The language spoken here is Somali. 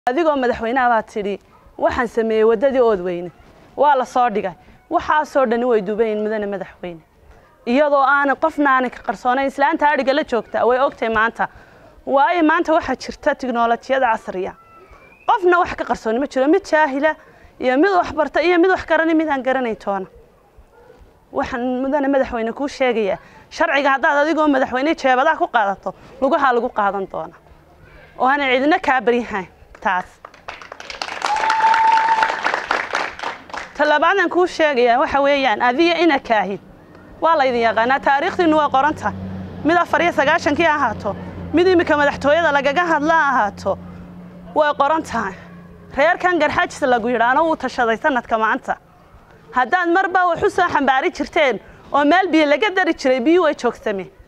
adigoo madaxweynaha baa tidhi waxaan sameeyey waddadii oodweyne waa la soo dhigay waxaasoo dhani way duubayin mudane madaxweyne iyadoo aanay qofna aanay ka qarsoonayn islaanta adhiga la joogta way ogtahay maanta waayo maanta waxaa jirta tiknolojiyada casriya qofna wax ka qarsooni ma jiro mid jaahila iyo mid wax barta iyo mid wax garani mid aan garanayn toona waxaan mudane madaxweyne kuu sheegayaa sharciga haddaad adigoo madaxweyne jeebadaha ku qaadato lugahaa lagu qaadan doona oo aanay cidina kaa baryahayn taas talabaadaan kuu sheegayaa waxa weeyaan adiya ina kaahid waa laydin yaqaanaa taariikhdiinu waa qoranta mid afar iyo sagaashankii ahaato mid iminka madaxtooyada lagaga hadla ahaato way qoran tahay reerkan garxajis lagu yidhaano wuu tashaday sanadka maanta haddaad marba wax u soo xambaari jirteen oo meel biyo laga dari jiray biyu way joogsameen